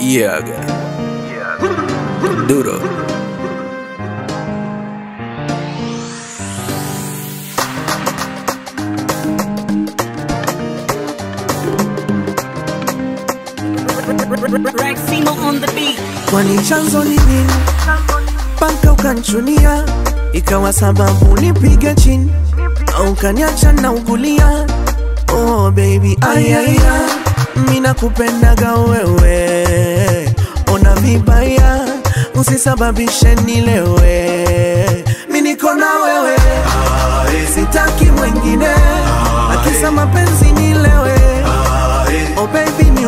Yeah, Duro. Raximo on the beat. kwani chanzo ni nini mpaka ukanchunia ikawa sababu nipige chini au kaniacha na ugulia oh baby ayaya mina kupendaga wewe ona vibaya usisababishe nilewe mi niko na wewe sitaki mwengine akisa mapenzi nilewe oh baby